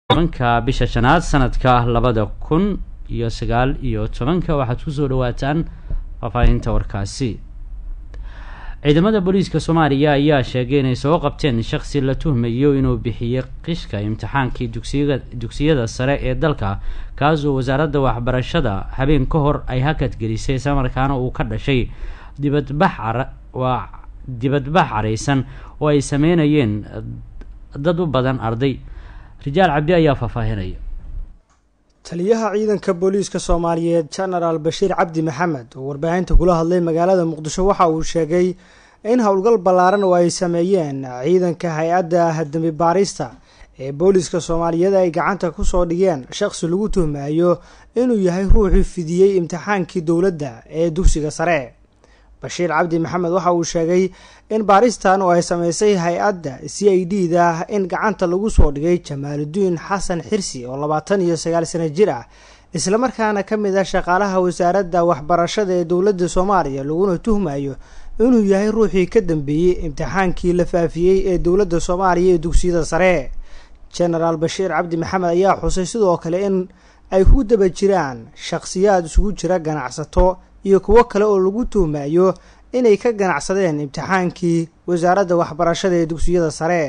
tobanka bisha shanaad sanadka labada kun iyo sagaal iyo tobanka waxaad kusoo dhawaataan faahfaahinta warkaasi ciidamada booliiska soomaaliya ayaa sheegay inay soo qabteen shakhsi la tuhmayo inuu bixiyey qishka imtixaankii dugsiya dugsiyada sare ee dalka kaasoo wasaaradda waxbarashada habeen ka hor ay hakad gelisay islamarkaana uu ka dhashay dibadbax waa dibadbax careysan oo ay sameynayeen dad u badan arday rijaal cabdi ayaa faahfaahinaya taliyaha ciidanka booliiska soomaaliyeed genaraal bashiir cabdi maxamed oo warbaahinta kula hadlay magaalada muqdisho waxa uu sheegay in howlgal ballaaran oo ay sameeyeen ciidanka hay-adda dambi baarista ee booliiska soomaaliyeed ay gacanta kusoo dhigeen shaqsi lagu tuhmayo inuu yahay ruuxii fidiyey imtixaankii dowladda ee dugsiga sare bashiir cabdi maxamed waxa uu sheegay in baaristan oo ay sameysay hay-adda c i d da in gacanta lagu soo dhigay jamaaludiin xasan xirsi oo labaatan iyo sagaal sano jir ah islamarkaana ka mid ah shaqaalaha wasaaradda waxbarashada ee dowladda soomaaliya laguna tuhmayo inuu yahay ruuxii ka dambeeyey imtixaankii la faafiyey ee dowladda soomaaliya ee dugsiyada sare genaraal bashiir cabdi maxamed ayaa xusay sidoo kale in ay ku daba jiraan shaqsiyaad isugu jira ganacsato iyo kuwo kale oo lagu tuhmayo inay ka ganacsadeen imtixaankii wasaaradda waxbarashada ee dugsiyada sare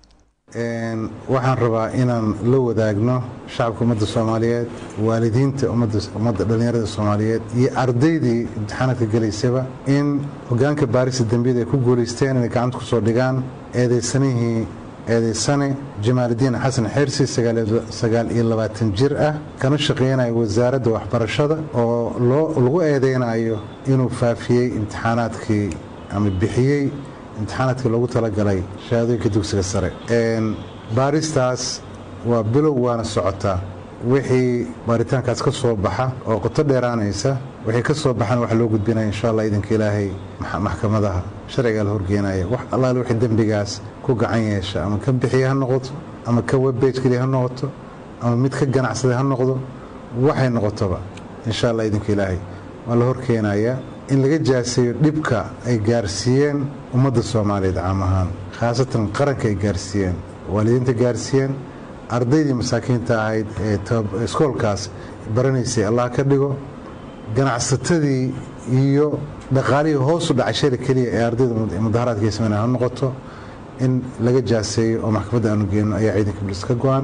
waxaan rabaa inaan la wadaagno shacabka ummadda soomaaliyeed waalidiinta ummadda dhallinyarada soomaaliyeed iyo ardaydii imtixaanaadka gelaysaba in hogaanka baarista dembiyada ay ku guulaysteen inay gacanta kusoo dhigaan eedaysanihii eedaysane jamaaludiin xasan xersi sagaal iyo labaatan jir ah kana shaqaynaya wasaaradda waxbarashada oo lagu eedeynayo inuu faafiyey imtixaanaadkii ama bixiyey imtixaanaadkii loogu talagalay shahaadooyinka dugsiga sare baaristaas waa bilow waana socotaa wixii baaritaankaas ka soo baxa oo qoto dheeraanaysa wixii ka soo baxana waxa loo gudbinaya insha allah iidanka ilaahay maxkamadaha sharcigaa la horgeenaya wax allaale wixii dembigaas ku gacan yeesha ama ka bixiya ha noqoto ama ka webbage keliya ha noqoto ama mid ka ganacsaday ha noqdo waxay noqotoba insha allah iidanka ilaahay waa la horkeenayaa in laga jaaseeyo dhibka ay gaarsiiyeen ummadda soomaaliyeed caam ahaan khaasatan qaranka ay gaarsiiyeen waalidiinta gaarsiiyeen ardaydii masaakiinta ahayd ee iskoolkaas baranaysay allah ka dhigo ganacsatadii iyo dhaqaalihii hoosu dhacay shari keliya ee ardayda mudaharaadka sameynaya ha noqoto in laga jaaseeyo oo maxkamadda aanu geenno ayaa ciidanka bolis ka go-an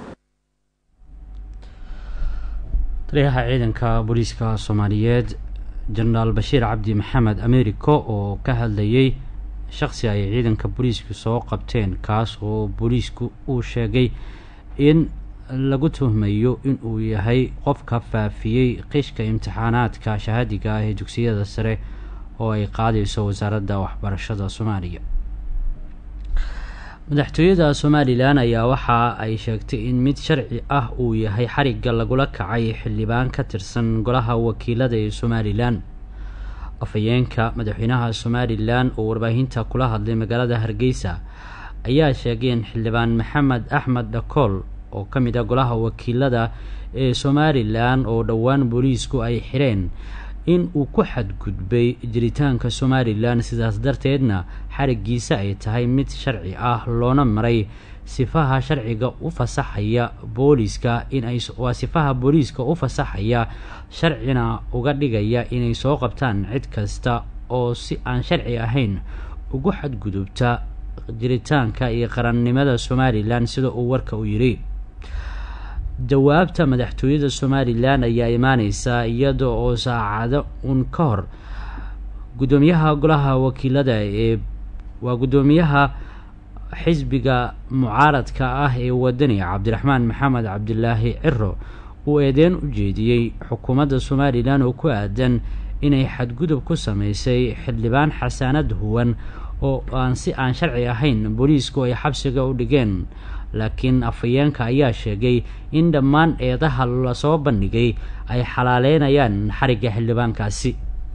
taliyaha ciidanka booliiska soomaaliyeed jenaraal bashiir cabdi maxamed americo oo ka hadlayay shakhsi ay ciidanka booliisku soo qabteen kaas oo booliisku uu sheegay in lagu tuhmayo inuu yahay qofka faafiyey qishka imtixaanaadka shahaadiga ah ee dugsiyada sare oo ay qaadayso wasaaradda waxbarashada soomaaliya madaxtooyada somalilan ayaa waxa ay sheegtay in mid sharci ah uu yahay xarigga lagula kacay xildhibaan ka tirsan golaha wakiilada ee somalilan afhayeenka madaxweynaha somalilan oo warbaahinta kula hadlay magaalada hargeysa ayaa sheegay in xildhibaan maxamed axmed dhakool oo ka mid a golaha wakiilada ee somalilan oo dhowaan booliisku ay xireen in uu ku xadgudbay jiritaanka somalilan sidaas darteedna xarigiisa ay tahay mid sharci ah loona maray sifaha sharciga u fasaxaya booliiska inay waa sifaha booliiska u fasaxaya sharcina uga dhigaya inay soo qabtaan cid kasta oo si aan sharci ahayn ugu xadgudubta jiritaanka iyo qarannimada somalilan sida uu warka u yidhi jawaabta madaxtooyada somalilan ayaa imaaneysaa iyada oo saacado un ka hor guddoomiyaha golaha wakiilada ee waa guddoomiyaha xisbiga mucaaradka ah ee wadani cabdiraxmaan maxamed cabdilaahi ciro uu eedeyn u jeediyey xukuumadda somalilan oo ku aadan inay xadgudub ku sameysay xildhibaan xasaanad huwan oo aan si aan sharci ahayn booliisku ay xabsiga u dhigeen laakiin afhayeenka ayaa sheegay in dhammaan eedaha lasoo bandhigay ay xalaaleynayaan xarigga xildhibaankaasi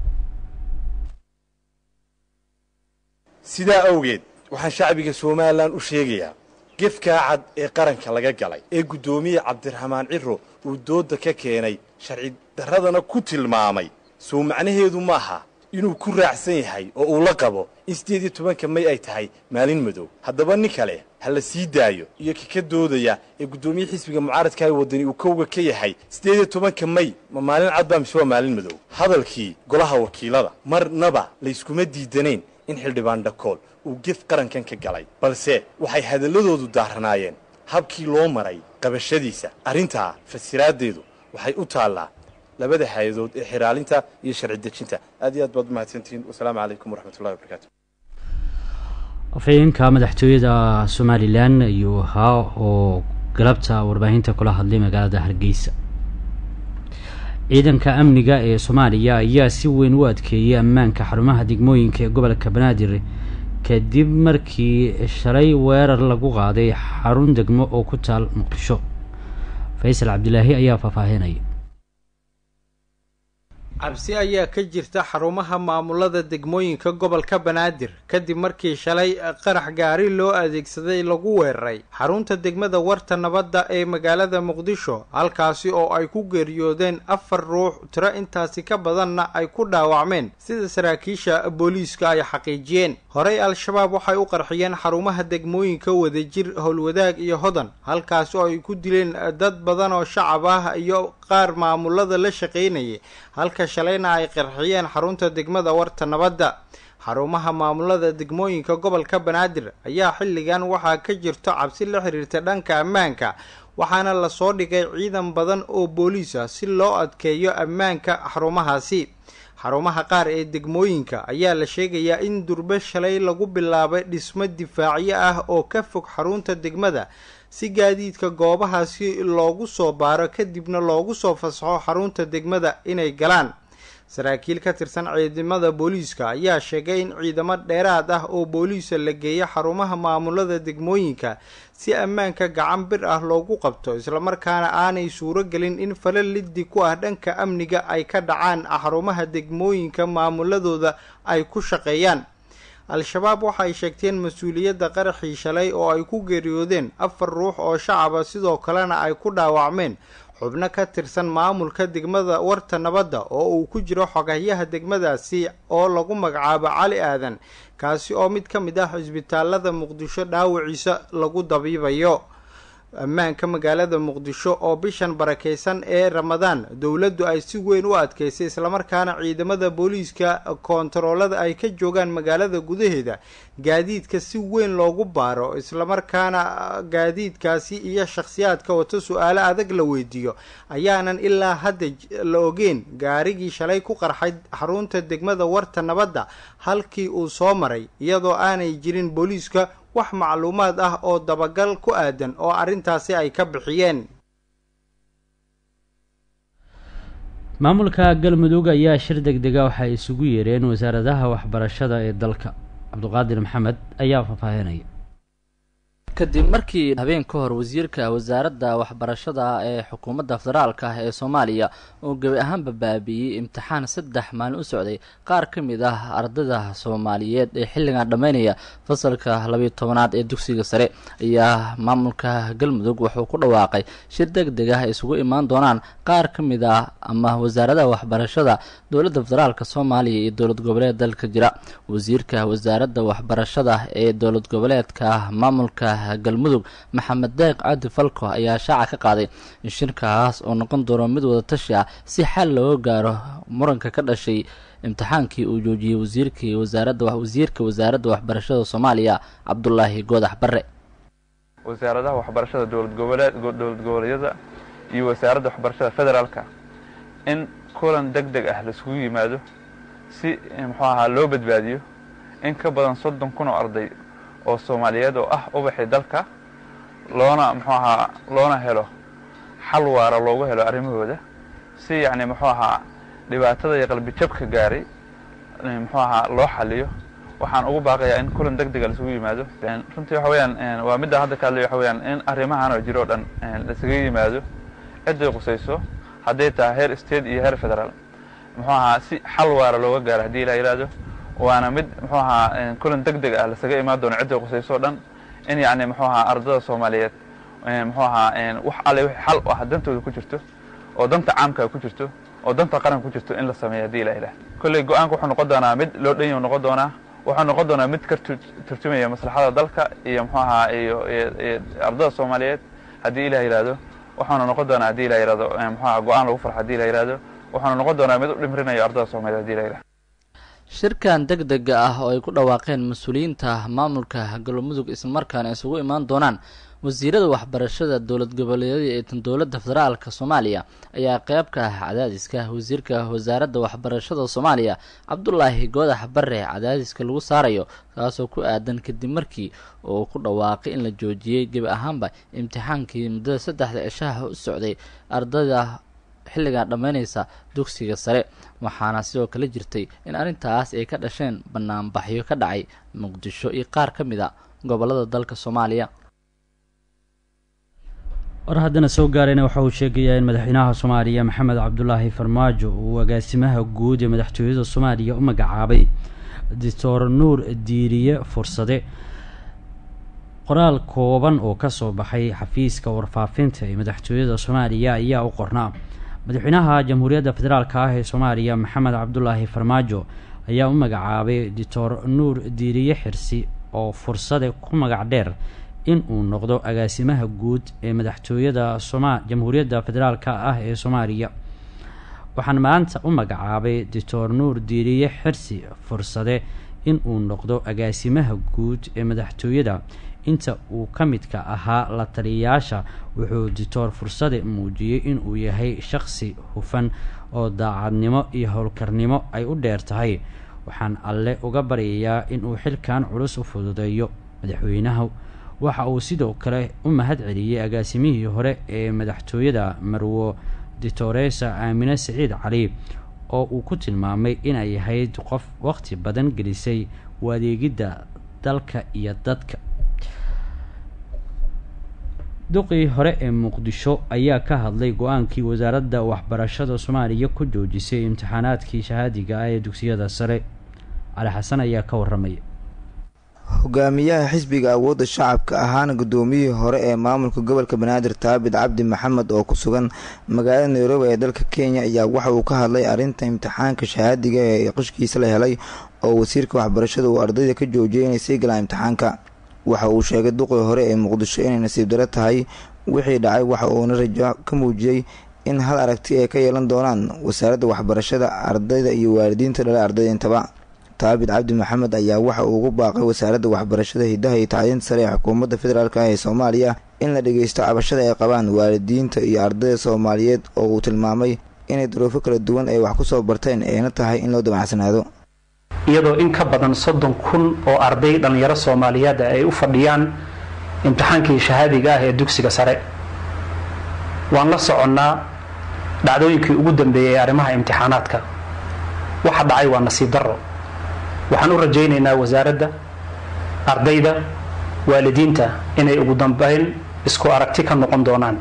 sidaa awgeed waxaan shacbiga somalilan u sheegayaa gefkaa cad ee qaranka laga galay ee guddoomiye cabdiraxmaan ciro uu doodda ka keenay sharci darradana ku tilmaamay sow macnaheedu maaha inuu ku raacsan yahay oo uu la qabo in siddeed iyo tobanka may ay tahay maalin madow haddaba nin kale ha la sii daayo iyo ka ka doodaya ee guddoomiye xisbiga mucaaradka ee waddani uu kowga ka yahay siddeed iyo tobanka may ma maalin cadbaa mise waa maalin madow hadalkii golaha wakiilada marnaba layskuma diidanayn in xildhibaan dhakool uu gef qarankan ka galay balse waxay hadalladoodu daaranaayeen habkii loo maray qabashadiisa arrintaa fasiraaddeedu waxay u taallaa labada hay-adood ee xiraalinta iyo sharci dejinta aad iyo aad baad umahadsantihiin wasalaamu calaykum waraxmatullahi wabarakatu afhayeenka madaxtooyada somalilan ayuu ahaa oo galabta warbaahinta kula hadlay magaalada hargeysa ciidanka amniga ee soomaaliya ayaa si weyn u adkeeyay ammaanka xarumaha degmooyinka ee gobolka banaadir kadib markii shalay weerar lagu qaaday xarun degmo oo ku taal muqdisho faysal cabdilaahi ayaa faahfaahinaya cabsi ayaa ka jirta xarumaha maamulada degmooyinka gobolka banaadir kadib markii shalay qarax gaari loo adeegsaday lagu weeraray xarunta degmada warta nabadda ee magaalada muqdisho halkaasi oo ay ku geeriyoodeen afar ruux tiro intaasi ka badanna ay ku dhaawacmeen sida saraakiisha booliiska ay xaqiijiyeen horey al-shabaab waxay u qarxiyeen xarumaha degmooyinka wadajir howlwadaag iyo hodan halkaasi oo ay ku dileen dad badan oo shacab ah iyo qaar maamulada la shaqaynayay halka shalayna ay qarxiyeen xarunta degmada warta nabadda xarumaha maamulada degmooyinka gobolka banaadir ayaa xilligan waxaa ka jirto cabsi la xiriirta dhanka ammaanka waxaana lasoo dhigay ciidan badan oo booliis ah si loo adkeeyo ammaanka xarumahaasi xarumaha qaar ee degmooyinka ayaa la sheegayaa in durbe shalay lagu bilaabay dhismo difaacyo ah oo ka fog xarunta degmada si gaadiidka goobahaasi loogu soo baaro kadibna loogu soo fasaxo xarunta degmada inay galaan saraakiil ka tirsan ciidamada booliiska ayaa sheegay in ciidamo dheeraad ah oo booliisa la geeyo xarumaha maamulada degmooyinka si ammaanka gacan bir ah loogu qabto islamarkaana aanay suuro gelin in fala liddi ku ah dhanka amniga ay ka dhacaan xarumaha degmooyinka maamuladooda ay ku shaqeeyaan al-shabaab waxay sheegteen mas-uuliyadda qaraxii shalay oo ay ku geeriyoodeen afar ruux oo shacaba sidoo kalena ay ku dhaawacmeen xubno ka tirsan maamulka degmada warta nabadda oo uu ku jiro xogahyaha degmadaasi oo lagu magacaabo cali aadan kaasi oo mid ka mid ah cisbitaalada muqdisho dhaawaciisa lagu dabiibayo ammaanka magaalada muqdisho oo bishan barakeysan ee ramadaan dowladdu ay si weyn u adkeysay islamarkaana ciidamada booliiska koontaroolada ay ka joogaan magaalada gudaheeda gaadiidka si weyn loogu baaro islamarkaana gaadiidkaasi iyo shakhsiyaadka wato su-aalo adag la weydiiyo ayaanan ilaa hadda la ogeen gaarigii shalay ku qarxay xarunta degmada warta nabadda halkii uu soo maray iyadoo aanay jirin booliiska wax macluumaad ah oo dabagal ku aadan oo arrintaasi ay ka bixiyeen maamulka galmudug ayaa shir deg dega waxay isugu yeereen wasaaradaha waxbarashada ee dalka cabdiqaadir maxamed ayaa faahfaahinaya kadib markii habeen ka hor wasiirka wasaaradda waxbarashada ee xukuumadda federaalka ah ee soomaaliya uu gebi ahaanba baabiiyey imtixaan saddex maalin u socday qaar ka mid ah ardayda soomaaliyeed ee xilligan dhammaynaya fasalka labiyo tobanaad ee dugsiga sare ayaa maamulka galmudug wuxuu ku dhawaaqay shir deg deg ah ay isugu imaan doonaan qaar ka mid ah ama wasaaradaha waxbarashada dowladda federaalka soomaaliya iyo dowlad goboleed dalka jira wasiirka wasaaradda waxbarashada ee dowlad goboleedka maamulka galmudug maxamed deeq cabdi falko ayaa shaaca ka qaaday in shirkaas oo noqon doono mid wada tashi ah si xal looga gaaro muranka ka dhashay imtixaankii uu joojiyey wasiirkii wasaaradda wasiirka wasaaradda waxbarashada soomaaliya cabdulaahi goodax barre wasaaradaha waxbarashada dowlad goboleed dowlad goboleedyada iyo wasaaradda waxbarashada federaalka in kulan deg deg ah laisugu yimaado si muxuu ahaa loo badbaadiyo in ka badan soddon kun oo arday oo soomaaliyeed oo ah ubaxii dalka loona muxuu ahaa loona helo xal waara loogu helo arrimahooda si yacni muxuu ahaa dhibaatada iyo qalbijabka gaaray muxuu ahaa loo xaliyo waxaan ugu baaqayaa in kulan deg dega laisugu yimaado runtii waxa weyaan waa midda hadda ka hadlay waxa weyaan in arrimahan oo jiro o dhan laisaga yimaado ciday qusayso hadday tahay heer state iyo heer federaal muxuu ahaa si xal waara looga gaaro haddii ilaa yidhaahdo waana mid muxuu ahaa kulan deg deg ah lasaga imaan doono cidday qusayso o dhan in yacni muxuu ahaa ardada soomaaliyeed muxuu ahaa wax alle wixii xal u ah dantooda ku jirto oo danta caamka ku jirto oo danta qaranka ku jirto in la sameeyo haddii ilaa ilaah kolley go-aanka wuxuu noqon doonaa mid loo dhan yahu noqon doonaa wuxuu noqon doonaa mid ka turjumaya maslaxada dalka iyo muxuu ahaa iyo ardada soomaaliyeed haddii ilah yihahdo waxaanu noqon doonaa hadii ilah yihahdo muxuu aha go-aan lagu farxo hadii ilah yihahdo waxaanu noqon doonaa mid u dhimrinayo ardada soomaliyeed hadii ilah yihahdo shirkan deg dega ah oo ay ku dhawaaqeen mas-uuliyiinta maamulka galmudug islamarkaana isugu imaan doonaan wasiirada waxbarashada dowlad goboleedyada ee tan dowladda federaalk soomaaliya ayaa qeyb ka ah cadaadiska wasiirka wasaaradda waxbarashada soomaaliya cabdulaahi goodax bare cadaadiska lagu saarayo kaasoo ku aadan kadib markii uu ku dhawaaqay in la joojiyey gebi ahaanba imtixaankii muddada saddexda cishaha u socday ardayda xilligan dhammaynaysa dugsiga sare waxaana sidoo kale jirtay in arrintaas ay ka dhasheen banaanbaxyo ka dhacay muqdisho iyo qaar ka mid a gobolada dalka soomaaliya war haddana soo gaarayna waxa uu sheegayaa in madaxweynaha soomaaliya maxamed cabdulaahi farmaajo uu agaasimaha guud ee madaxtooyada soomaaliya u magacaabay doctor nuur diiriye fursade qoraal kooban oo kasoo baxay xafiiska warfaafinta ee madaxtooyada soomaaliya ayaa u qornaa madaxweynaha jamhuuriyadda federaalk ah ee soomaaliya maxamed cabdulaahi farmaajo ayaa u magacaabay doctor nuur diiriye xirsi oo fursade ku magac dheer in uu noqdo agaasimaha guud ee madaxtooyada soma jamhuuriyadda federaalk ah ee soomaaliya waxaan maanta u magacaabay doctor nuur diiriye xirsi fursade in uu noqdo agaasimaha guud ee madaxtooyada inta uu ka midka ahaa la taliyayaasha wuxuu doctor fursade muujiyey inuu yahay shaqsi hufan oo daacadnimo iyo howlkarnimo ay u dheer tahay waxaan alle uga baryayaa inuu xilkan culus u fududeeyo madaxweynaha waxa uu sidoo kale u mahad celiyey agaasimihii hore ee madaxtooyada marwo doctoresa aamine saciid cali oo uu ku tilmaamay inay ahayd qof waqti badan gelisay u adeegidda dalka iyo dadka duqii hore ee muqdisho ayaa ka hadlay go-aankii wasaaradda waxbarashada soomaaliya ku joojisay imtixaanaadkii shahaadiga ah ee dugsiyada sare cali xasan ayaa ka waramaya hogaamiyaha xisbiga awoodda shacabka ahaana guddoomiyihii hore ee maamulka gobolka banaadir taabit cabdi maxamed oo ku sugan magaalada nairobi ee dalka kenya ayaa waxa uu ka hadlay arrinta imtixaanka shahaadiga ee qishkiisa la helay oo wasiirka waxbarashada uu ardayda ka joojiyay inay sii galaan imtixaanka waxa uu sheegay duqii hore ee muqdisho inay nasiib daro tahay wixii dhacay waxa uuna rajo ka muujiyey in hal aragti ay ka yeelan doonaan wasaaradda waxbarashada ardayda iyo waalidiinta dhala ardayda intaba taabit cabdi maxamed ayaa waxa uu ugu baaqay wasaaradda waxbarashada hidaha iyo tacliinta sare ee xukuumadda federaalk ah ee soomaaliya in la dhageysto cabashada ay qabaan waalidiinta iyo ardayda soomaaliyeed oo uu tilmaamay inay duruufo kala duwan ay wax ku soo barteen ayna tahay in loo damacsanaado iyadoo in ka badan soddon kun oo arday dhallinyaro soomaaliyeed ay u fadhiyaan imtixaankii shahaadiga ah ee dugsiga sare waan la soconnaa dhacdooyinkii ugu dambeeyey ee arrimaha imtixaanaadka waxa dhacay waa nasiib darro waxaan u rajaynaynaa wasaaradda ardayda waalidiinta inay ugu dambeyn isku aragti ka noqon doonaan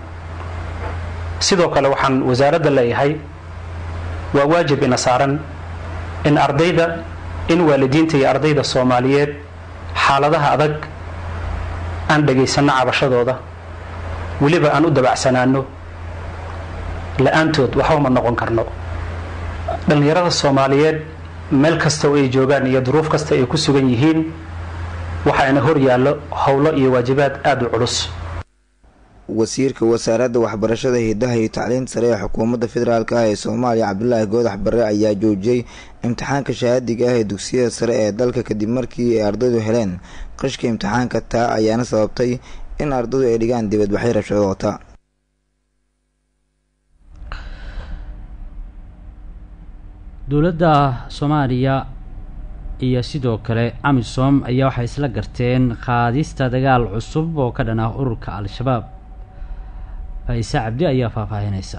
sidoo kale waxaan wasaaradda leeyahay waa waajib ina saaran in ardayda in waalidiinta iyo ardayda soomaaliyeed xaaladaha adag aan dhagaysanno cabashadooda weliba aan u dabacsanaano la-aantood waxba ma noqon karno dhallinyarada soomaaliyeed meel kasta oo ay joogaan iyo duruuf kasta ay ku sugan yihiin waxaana hor yaallo howlo iyo waajibaad aada u culus wasiirka wasaaradda waxbarashada hidaha iyo tacliinta sare ee xukuumadda federaalk ah ee soomaaliya cabdulaahi goodax bare ayaa joojiyey imtixaanka shahaadiga ah ee dugsiyada sare ee dalka kadib markii ay ardaydu heleen qishka imtixaanka taa ayaana sababtay in ardaydu ay dhigaan dibadbaxyo rabshado wata dowladda soomaaliya iyo sidoo kale amisom ayaa waxay isla garteen qaadista dagaal cusub oo ka dhan ah ururka al-shabaab faise cabdi ayaa faahfaahinaysa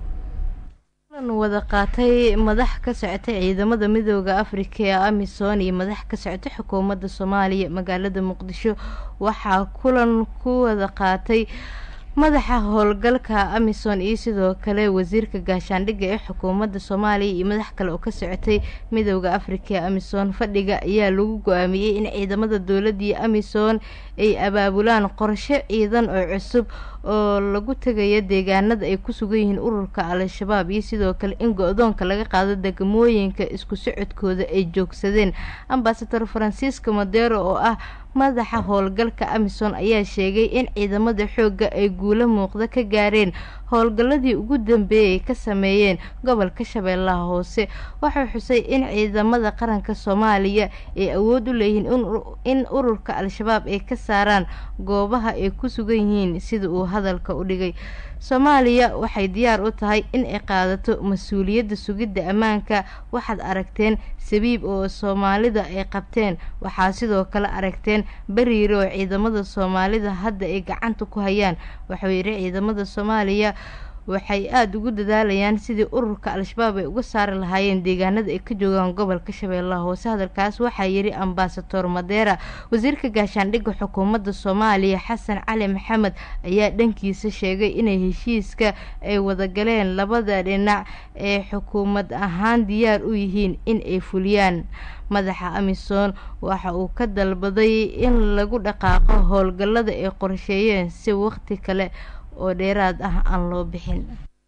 wada qaatay madax ka socotay ciidamada midooda afrika ee amisom iyo madax ka socotay xukuumadda soomaaliya magaalada muqdisho waxaa kulan ku wada qaatay madaxa howlgalka amisom iyo sidoo kale wasiirka gaashaandhigga ee xukuumadda soomaaliya iyo madax kale oo ka socotay midooda afrika ee amisom fadhiga ayaa lagu go-aamiyey in ciidamada dowladda iyo amisom ay abaabulaan qorshe ciidan oo cusub oo lagu tegaya deegaanada ay ku sugan yihiin ururka al-shabaab iyo sidoo kale in go-doonka laga qaado degmooyinka isku socodkooda ay joogsadeen ambasador francisco modero oo ah madaxa howlgalka amisom ayaa sheegay in ciidamada xoogga ay guulo muuqda ka gaareen howlgalladii ugu dambeeyay ay ka sameeyeen gobolka shabeellaha hoose waxau xusay in ciidamada qaranka soomaaliya ay awood u leeyihiin in ururka al-shabaab ay ka saaraan goobaha ay ku sugan yihiin sida uu hadalka u dhigay soomaaliya waxay diyaar u tahay in ay qaadato mas-uuliyadda sugidda ammaanka waxaad aragteen sabiib oo soomaalida ay qabteen waxaa sidoo kale aragteen bariire oo ciidamada soomaalida hadda ay gacanta ku hayaan waxuu yidhi ciidamada soomaaliya waxay aada ugu dadaalayaan sidii ururka al-shabaab ay uga saari lahaayeen deegaanada ay ka joogaan gobolka shabeellaha hoose hadalkaas waxaa yidhi ambasador madeera wasiirka gaashaandhigga xukuumadda soomaaliya xasan cali maxamed ayaa dhankiisa sheegay inay heshiiska ay wadagaleen labada dhinac ee xukuumad ahaan diyaar u yihiin in ay fuliyaan madaxa amisom waxa uu ka dalbaday in lagu dhaqaaqo howlgallada ay qorsheeyeen si waqti kale oo dheeraad ah aan loo bixin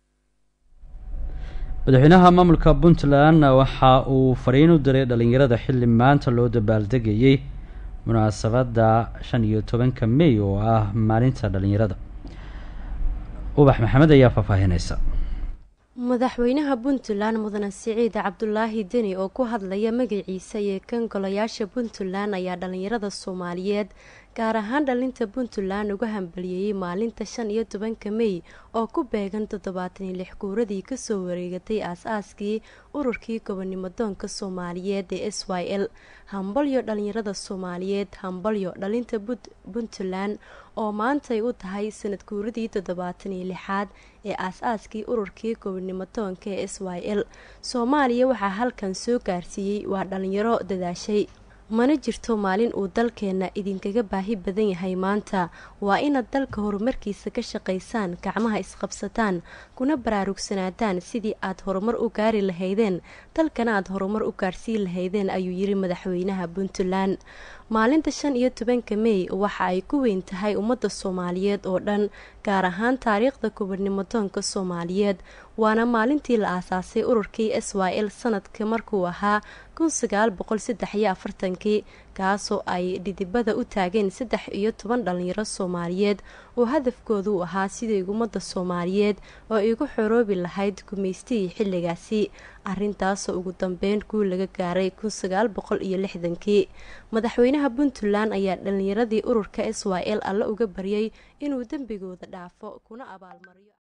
madaxweynaha maamulka puntland waxa uu fariin u diray dhalinyarada xilli maanta loo dabaaldegayay munaasabadda shan iyo tobanka may oo ah maalinta dhalinyarada ubax maxamed ayaa faahfaahinaysa madaxweynaha puntland mudane siciid cabdulaahi deni oo ku hadlaya magaciisa iyo kan golayaasha puntland ayaa dhalinyarada soomaaliyeed gaar ahaan dhalinta puntland uga hambaliyeeyey maalinta shan iyo tobanka mey oo ku beegan toddobaatan iyo lix guuradii kasoo wareegatay aas-aaskii ururkii gobonimo doonka soomaaliyeed ee s y l hambalyo dhalinyarada soomaaliyeed hambalyo dhalinta puntland oo maantay u tahay sanad guuradii toddobaatan iyo lixaad ee aas-aaskii ururkii gobonimo doonka ee s y l soomaaliya waxaa halkan soo gaarsiiyey waa dhalinyaro dadaashay mana jirto maalin uu dalkeenna idinkaga baahi badan yahay maanta waa inaad dalka horumarkiisa ka shaqaysaan gacmaha isqabsataan kuna baraarugsanaadaan sidii aad horumar u gaari lahaydeen dalkana aad horumar u gaarsiin lahaydeen ayuu yiri madaxweynaha puntland maalinta shan iyo tobanka mey waxa ay ku weyn tahay ummadda soomaaliyeed oo dhan gaar ahaan taariikhda gobonimo doonka soomaaliyeed waana maalintii la aasaasay ururkii s y l sanadka markuu ahaa kun sagaal boqol saddex iyo afartankii kaasoo ay dhidibada u taageen saddex iyo toban dhalinyaro soomaaliyeed oo hadafkoodu u ahaa sidii ummadda soomaaliyeed oo igu xoroobi lahayd gumaystihii xilligaasi arintaasoo ugu dambeyn guul laga gaaray kun sagaal boqol iyo lixdankii madaxweynaha puntland ayaa dhalinyaradii ururka s y l alle uga baryay inuu dembigooda dhaafo kuna abaalmariyo